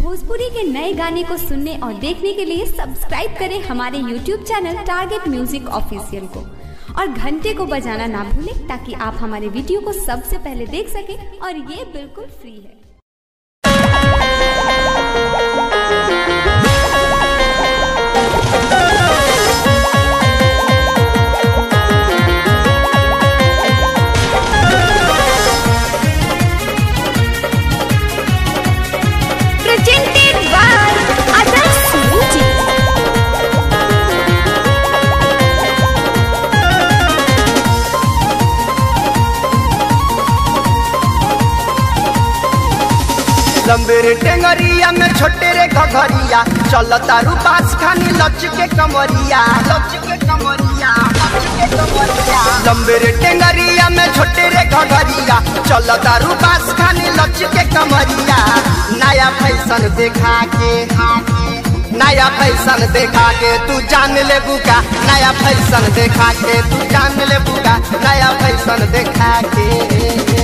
भोजपुरी के नए गाने को सुनने और देखने के लिए सब्सक्राइब करें हमारे YouTube channel target music official को और घंटे को बजाना ना भूलें ताकि आप हमारे वीडियो को सबसे पहले देख सकें और ये बिल्कुल फ्री है presented by Adarsh Music. लंबे रे टेंगरिया में छोटे रे घघरिया चलता रूपास खानी लच के कमरिया लच के कमरिया लच के कमरिया लंबे रे टेंगरिया में छोटे रे घघरिया चलता रूपास खानी लच के कमरिया नया फैशन देखा के नया फैशन देखा के तू जान ले बुका नया फैशन देखा के तू जान ले बुका नया फैशन देखा के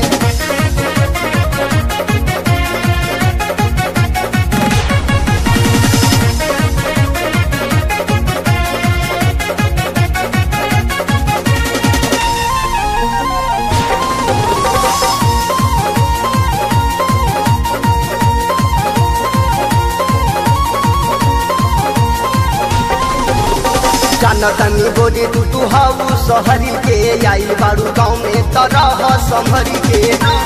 जानतनी बोली तू तू हाउ सहरी के आई बारू गाँव में तरह संभरी के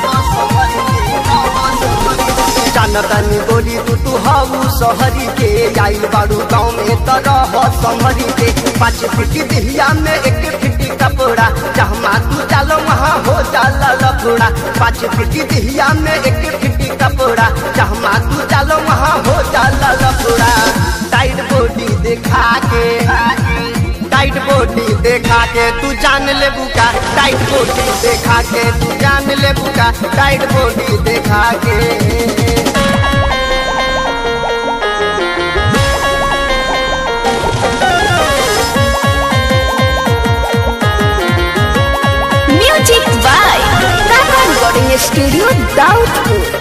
जानतनी बोली तू तू हाउ सहरी के आई बारू गाँव में तरह संभरी के पाँच फिटी दिहिया में एक फिटी कपड़ा जहाँ तू चालो वहाँ हो जाला लफड़ा पाँच फिटी दिहिया में एक फिटी कपड़ा जहाँ तू चालो वहाँ हो जाला लफड़ा टाइट बॉडी दिखा के टाइट बॉडी देखा के तू जान ले बुका टाइट बॉडी देखा के तू जान ले बुका टाइट बॉडी देखा के Music by Kaka Recording Studio, Daudpur.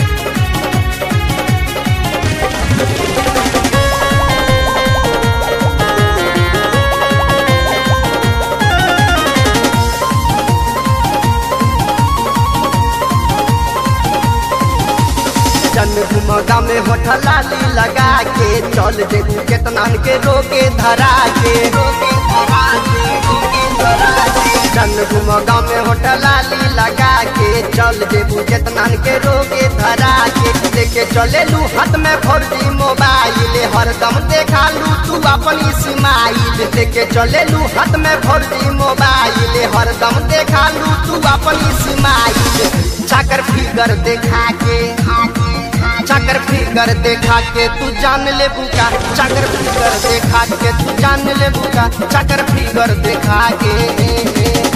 जन घुमगा में होठलाली लगा के चल जेबू केतना के रोके धरा के रोके धरा के रोके धरा के जन घुमगा में होठलाली लगा के चल जेबू केतना के रोके धरा के लेके चले लू हाथ में फौजी मोबाइल हरदम देखा लू तू अपनी स्माइल लेके चले लू हाथ में फौजी मोबाइल हरदम देखा लू तू अपनी स्माइल चाकर फिगर देखा के चाकर फिगर देखा के तू जान ले बुका चाकर फिगर देखा के तू जान ले बुका चाकर फिगर देखा के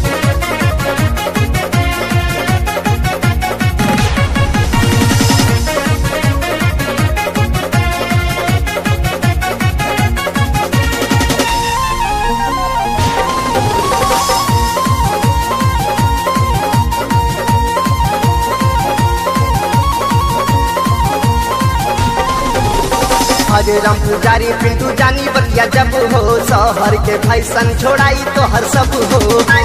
हरे राम पुजारी पिंटू जानी बतिया जब हो शहर के फैशन छोड़ाई तो हर सब हो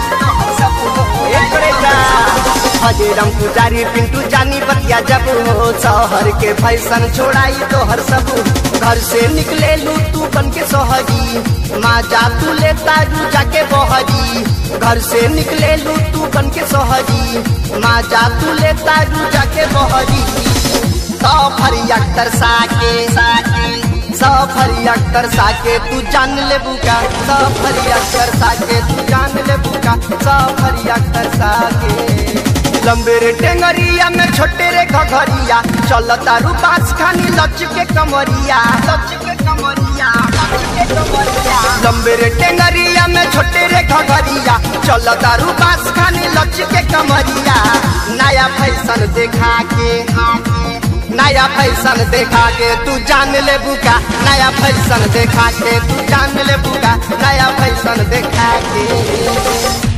एकरे जा। हरे राम पुजारी पिंटू जानी बतिया जब हो शहर के फैशन छोड़ाई तो हर सब हो। घर से निकले लू तू बन के सोहरी माँ जा तू लेता रू जाके बहरी घर से निकले लू तू बन के सोहरी माँ जा तू लेता रू जाके बहरी सफर अख्तर साके सफर अख्तर साके तू जान ले बुका सफर अख्तर साके तू जान ले बुका सफर अख्तर साके लंबे रे टेंगरिया में छोटे रे घघरिया चलता रूपास खानी लच के कमरिया लच के कमरिया लच के कमरिया लंबे रे टेंगरिया में छोटे रे घघरिया चलता रूपास खानी लच के कमरिया नया फैशन देखा के नया फैशन देखा के तू जान ले बुका नया फैशन देखा के तू जान ले बुका नया फैशन देखा के